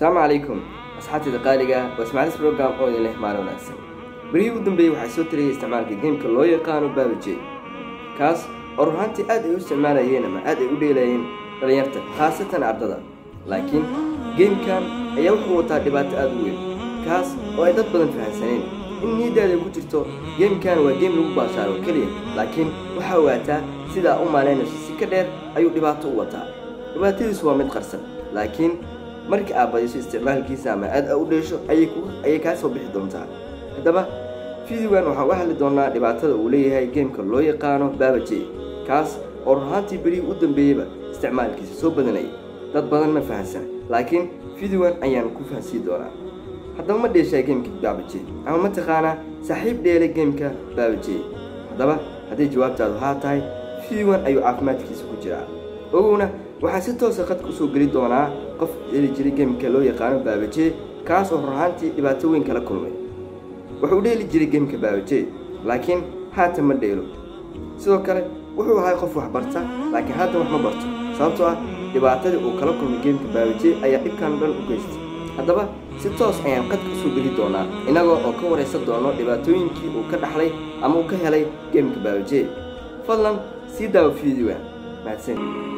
asalaamu calaykum asxaabtayda qaaliga waa ismaacilis program oo idin leh maalin wanaagsan berihii u dambeeyey waxaa soo tariyay isticmaalka geemka loo yaqaano baabajey kaas oo ruhaantii aad ay u isticmaalayeen ama aad ay u dheelayeen dhalinyarta khaasatan ardada laakiin geemkan ayaa wuxuu wataa dhibaato aada u weyn kaas oo ay dad badan fahamsaneen in niyadaada ku jirto geemkan waa geem lagu baashaaro keliya laakiin waxaa ogaataa sidaa u maalaynayso si ka dheer ayuu dhibaato u wataa dhibaatadiisu waa mid qarsan laakiin marka aad badiso isticmaalkiisa ama aad u dheesho ayay kaa soo bixi doontaa haddaba fideogan waxaan uga hadli doonaa dhibaatada uu leeyahay geemka loo yaqaano baabajey kaas oo ruhaantii berihii u dambeeyeyba isticmaalkiisa soo badanayay dad badan ma fahansan laakiin fideogan ayaan ku fahansiin doonaa haddaba ma dheeshaa geemka baabajey ama ma taqaanaa saaxiib dheelay geemka baabajey haddaba hadday jawaabtaadu haa tahay fideogan ayuu caafimaadkiisa ku jiraa ogowna waxaa si toosa qadka usoo geli doonaa qof heli jiray geemka loo yaqaano baabajey kaas oo ruhaantii dhibaato weyn kala kulmay wuxuu dheeli jiray geemka baabajey laakiin haatan ma dheelo sidoo kale wuxuu ahay qof wax barta laakiin haatan wax ma barto sababtoo ah dhibaatadii uu kala kulmay geemka baabajey ayaa dhibkan dhan u geystay haddaba si toos ayaan qadka usoo geli doonaa innagoo oo ka waraysan doono dhibaatooyinkii uu ka dhaxlay ama uu ka helay geemka baabajey fadlan sii daawo fideoga mahadsan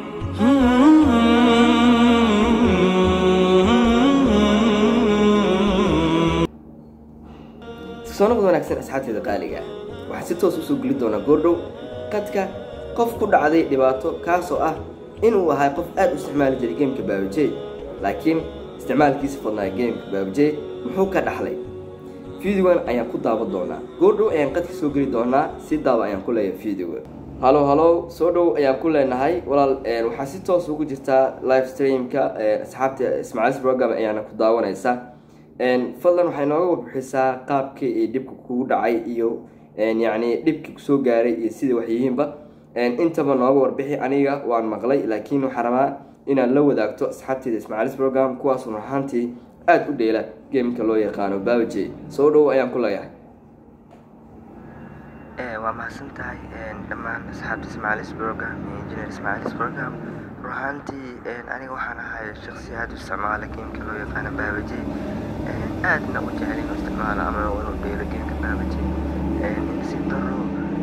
soo noqod wanaagsan asxaabteeda qaaliga waxaa si toos usoo geli doonaa goordhow qadka qof ku dhacday dhibaato kaasoo ah inuu ahay qof aad u isticmaali jiray geemka baabajey laakiin isticmaalkiisa fadnaa geemka baabajey muxuu ka dhaxlay fideogan ayaan ku daawan doonaa goordhow ayaan qadka soo geli doonaa si daawa ayaan ku leeyahay fideoga halo halo soo dhow ayaan ku leenahay walaal waxaa si toos ugu jirtaa live streamka asxaabta ismaaciils program ayaana ku daawanaysa fadlan waxay nooga warbixisaa qaabkii iyo dhibka kugu dhacay iyo yacni dhibkii kusoo gaaray iyo sida waxyihiinba intaba nooga warbixi aniga waan maqlay laakiin waxaa rabaa inaad la wadaagto asxaabteeda ismaaciils program kuwaas run ahaantii aada u dheela geemka loo yaqaano baabajey soo dhow ayaan ku leeyahay waa mahadsan tahay dhammaan asxaabta ismaacilis program iyo engineer ismaacilis program ruhaantii aniga waxaan ahay shaksi aada u isticmaala geemka loo yaqaano baabajey aadna u jecel inuu isticmaalo ama inuu dheelo geemka baabajey si daro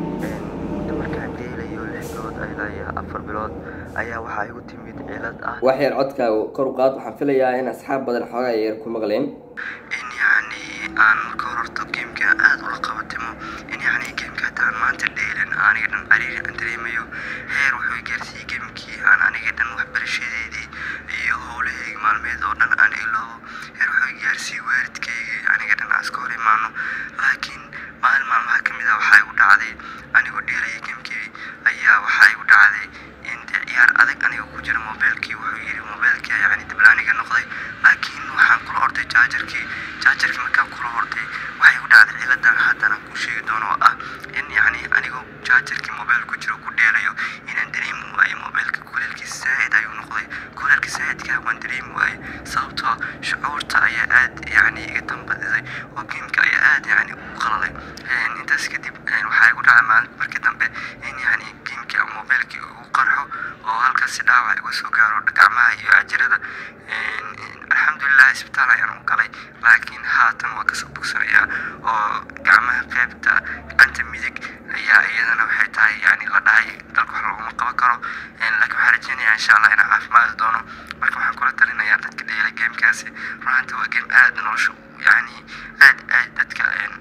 markaan dheelayo lix bilood ilaa iyo afar bilood ayaa waxaa igu timid cilad ah wax yar codkaaga kor u qaad waxaan filayaa in asxaab badan xoogaa yar ku maqleen in yacni aan marka hor horto geemka aada ula qabatimo in yacni geemka hataan maanta dheelin aniga dhan cariiri aan dareemayo heer wuxuu gaarsiiyey geemkii aan aniga dhan waxbarashadeedii iyo howlahayga maalmeed oo dhan aan iloobo heer wuxuu gaarsiiyey waalidkaygii aniga dhan aan iska hor imaano laakiin maalin maalmaha ka mid ah waxaa igu dhacday anigoo dheelaya geemkii ayaa waxaa igu dhacday in dee ciyaar adag aniga ku jira mobeelkii wuxuu yidhi mobeelkii yacni diblaaniga noqday laakiin waxaan kula orday jaajarkii jaajarkii markaan kula orday waxay igu dhacday ciladan haddana kuu sheegi doono oo ah in yacni anigoo jaajarkii mobeel ku jiro ku dheelayo inaan dareemi waayo mobeelka kuleelkiisa saa'id ayuu noqday kuleelka saa'idkaa waan dareemi waaye sababtoo shucuurta ayaa aad yacni iga tambadisay oo geemka ayaa aad yacni u qalalay intaas kadib waxaa igu dhacay maalinta markii dambe in yacni geemkii ama mobeelkii ugu qarxo oo halkaasi dhaawac iga soo gaaro gacmaha iyo cajirada alxamdulilah isbitaal ayaan u galay laakiin haatan waa kasoo bogsanayaa oo gacmaha qaybta gacanta midig ayaa iyadana waxay tahay yani la dhahay dalka wax laguma qaban karo laakiin waxaan rajeynayaa insha allah inaan caafimaadi doono marka waxaan kula talinayaa dadka dheela geemkaasi runaanta waa geem aada nolosha yani aad aad dadka waxaan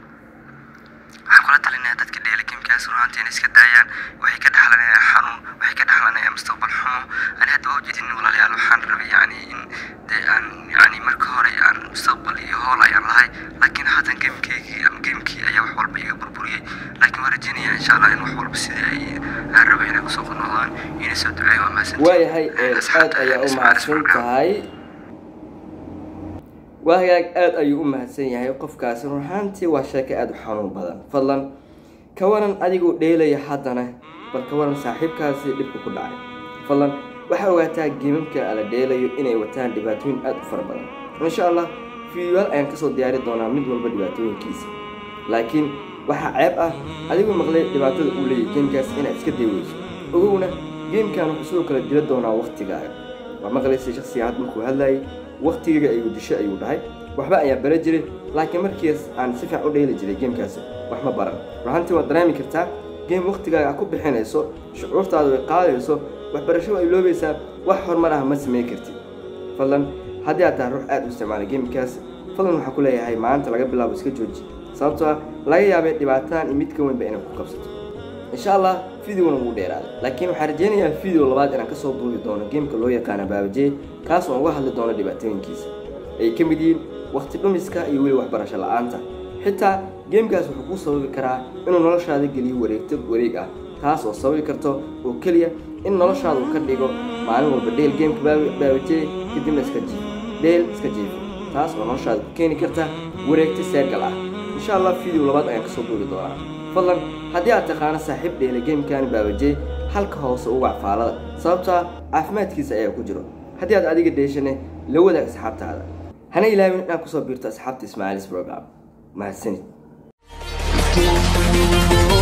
kula talinayaa dadka dheela geemkaasi runaanta inay iska daayaan waxay ka dhaxlanayaan xanuun waxay ka dhaxlanayaan mustaqbal xumo ani hadda waa ujeedin walaalayaal waxaan rabay yani in dee aan yani marka hore aan mustaqbal iyo hool ayaan lahay laakiin haatan geemkeygii ama geemkii ayaa wax walba iga burburiyey laakiin waan rajeynayaa insha allah in wax walba sidii ay aan rabay inay kusoo noqdaan inay soo duceeya waa mahadsantihiin waayahay aad ayaa u mahadsan tahay waa hagaag aada ayuu u mahadsan yahay qofkaasi run ahaantii waa sheeko aada u xanuun badan fadlan ka waran adigoo dheelaya haddana bal ka waran saaxiibkaasi dhibka ku dhacay fadlan waxaa ogaataa geemamka la dheelayo inay wataan dhibaatooyin aada u fara badan insha allah fideoyaal ayaan kasoo diyaari doonaa mid walba dhibaatooyinkiisa laakiin waxaa ceeb ah adigoo maqlay dhibaatada uu leeyahy geemkaas inaad iska dayweyso ogowna geemkan wuxuu sidoo kale dila doonaa waktigaaga waa maqlaysa shaksiga had markuu hadlayay wakhtigayga ayuu disho ayuu dhahay waxba ayaa bara jiray laakiin markiis aan si fiican u dheeli jiray geemkaasi wax ma baran ruxantii waad dareemi kartaa geem wakhtigaaga aad ku bixinayso shucuurtaadu ay qaadayso waxbarasho ay loobaysaa wax horumar ah ma samayn kartid fadlan haddii aad tahay ruux aad u isticmaala geemkaas fadlan waxaa ku leeyahay maanta laga bilaabo iska jooji sababtoo ah laga yaabay dhibaataan iyo mid ka weynba inay ku qabsato insha allah videoguna wuu dheeraaday laakiin waxaan rajaynayaa video labaad inaan kasoo duubi doono geemka loo yaqaana baabajey kaas oo aan uga hadli doono dhibaatooyinkiisa ay ka mid yihiin wakhti dhumiska iyo weli waxbarasho la-aanta xitaa geemkaas wuxuu kuu sababi karaa inuu noloshaada geliyo wareegto wareeg ah taas oo sababi karto oo keliya in noloshaada uu ka dhigo maalin walba dheel geemka baabajey kadibna iska jiifo dheel iska jiifo taas oo noloshaada ku keeni karta wareegto seergal ah insha allah video labaad ayaan kasoo duubi doonaa fadlan haddii aad taqaano saaxiib dheela geemkan baabajey halka hoose u wac faalada sababtaa caafimaadkiisa ayaa ku jiro haddii aad adiga dheeshane la wadaag asxaabtaada hana ilaawin inaad kusoo biirto asxaabta ismaaciilis program mahadsanid